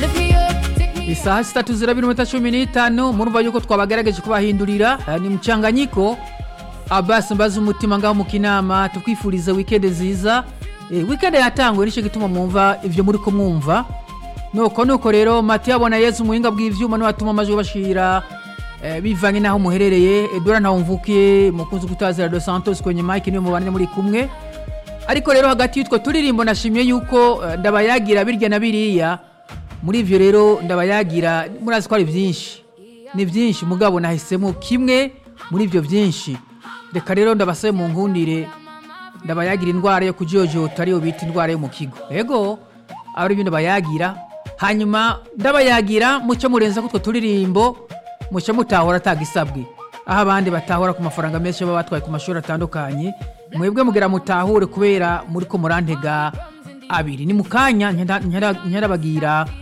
isaha zitatu zirabiri iminota cumi n'itanu murumva yuko twabagerageje kubahindurira eh, ni mchanganyiko abasi mbaza umutima ngaho mu kinama tukwifuriza wikendi nziza eh, wikendi yatanguye nicyo gituma mwumva ivyo muri ko mwumva nuko nuko rero matiyo abona yezu umuhinga bw'ivyuma niwe atuma amajwi bashira eh, bivanye n'aho muherereye edora ntawumvukiye mukunzi gutazira dos santos kwenye mike niwe mubane muri kumwe ariko rero hagati y'utwo turirimbo nashimye yuko eh, ndabayagira birya na biriya muri ivyo rero ndabayagira murazi ko ari vyinshi ni vyinshi mugabo nahisemo kimwe muri ivyo vyinshi reka rero ndabasabe mu nkundire ndabayagira indwara yo kujojota ariyo bita indwara yo mu kigo ego aba ari byo ndabayagira hanyuma ndabayagira muce murenza kutwo turirimbo muce mutahora atagisabwe aho abandi batahora ku mafaranga menshi baba batwaye ku mashuri atandukanye mwebwe mugira mutahure kubera muri ko murantega abiri ni mu kanya nkerabagira